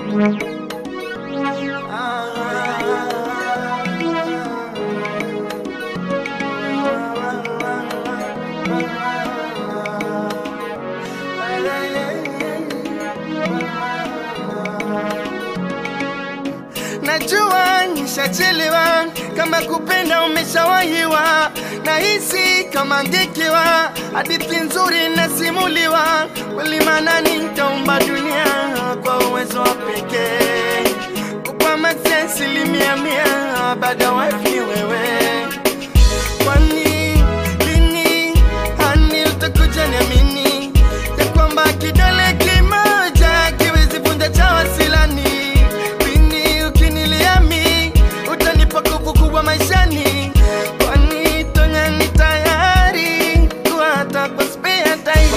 Najua nishachelewa, kama kupenda umeshawahiwa, nahisi kama ngekewa, hadithi nzuri nasimuliwa, kweli maana nitaumba dunia kwa uwezo wa pekee, kupa maksi asilimia mia, baada wife ni wewe. Kwani lini hani utakuja niamini ya kwamba kidole kimoja kiwezi vunja cha wasilani lini ukiniliami utanipa nguvu kubwa maishani kwani tonya ni tayari kuwa hata kwa spare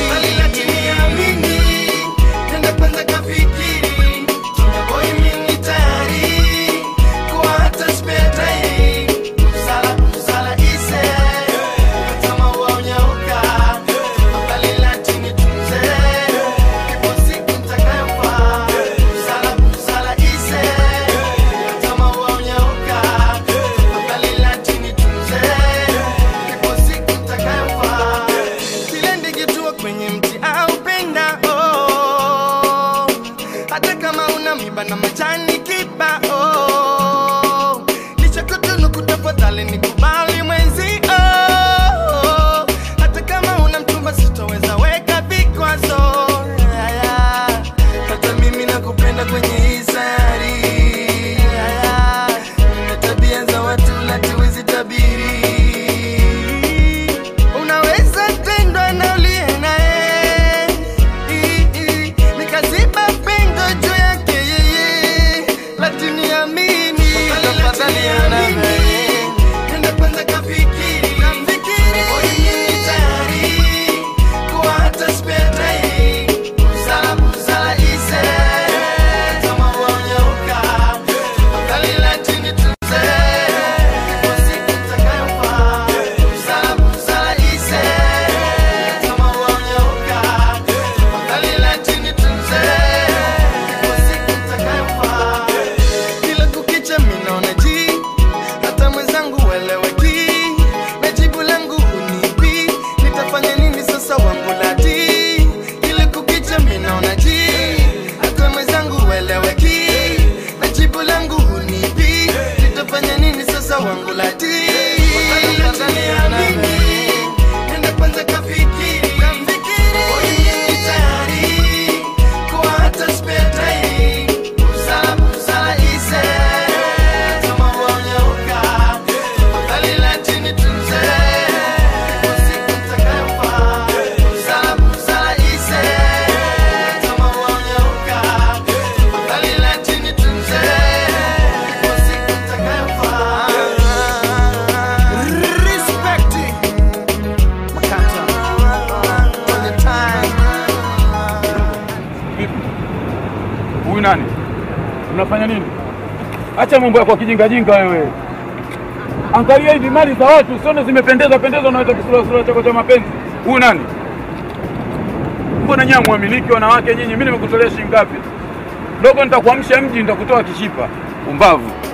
tairi tenda kwanza kafikiri Tonya boy mimi tayari kuwa hata spare tairi Kusala kusala ise kama unyauka Makalila chini tunze Ipo siku nitakayofaa Kusala kusala ise kama unyauka Makalila chini tunze Ipo siku nitakayofaa Kile ndege tua kwenye mti au penda oh. Hata kama una miba na majani kibao Nichakutunu kutafadhali nikubali mwenzi oh. Hata kama una mchumba sitoweza weka vikwazo yeah, yeah. Hata mimi nakupenda kwenye hii sayari yeah, yeah. Na tabia za watu latuwezi tabiri Unaweza tendwa na uliye naye I- i- Nikaziba pengo juu yake yeye Lakini amini Tafadhali amini Nenda kwanza kafikiri Moyo ni tayari Kuwa hata spare time Busara busara ise Kama wanyauka Tafadhali lakini tuze Ipo siku itakayofaa Busara busara ise Kama wanyauka Tafadhali lakini tuze Ipo siku itakayofaa kila kukicha minaona ji hata mwenzangu weleweki na jibu langu unipi nitafanya nini sasa wangu lati kila kukicha minaona ji hata mwenzangu weleweki na jibu langu unipi nitafanya nini sasa wangu lati Nenda kwanza kafikiri Moyo ni tayari kuwa hata spare time Busara busara ise kama wanyauka Tafadhali lakini tunze Ipo siku itakayofaa Busara busara ise kama wanyauka Tafadhali lakini tunze Ipo siku itakayofaa Respect Makata On the time Vipi? Huyu nani? Unafanya nini? Acha mambo ya kwa kijinga jinga wewe. Angalia hivi mali za watu, usione zimependeza pendeza unaweza kisura sura chako cha mapenzi. Huyu nani? Mbona nyinyi mwamiliki wanawake nyinyi? Mimi nimekutolea shilingi ngapi? Dogo nitakuamsha mji nitakutoa kishipa. Umbavu.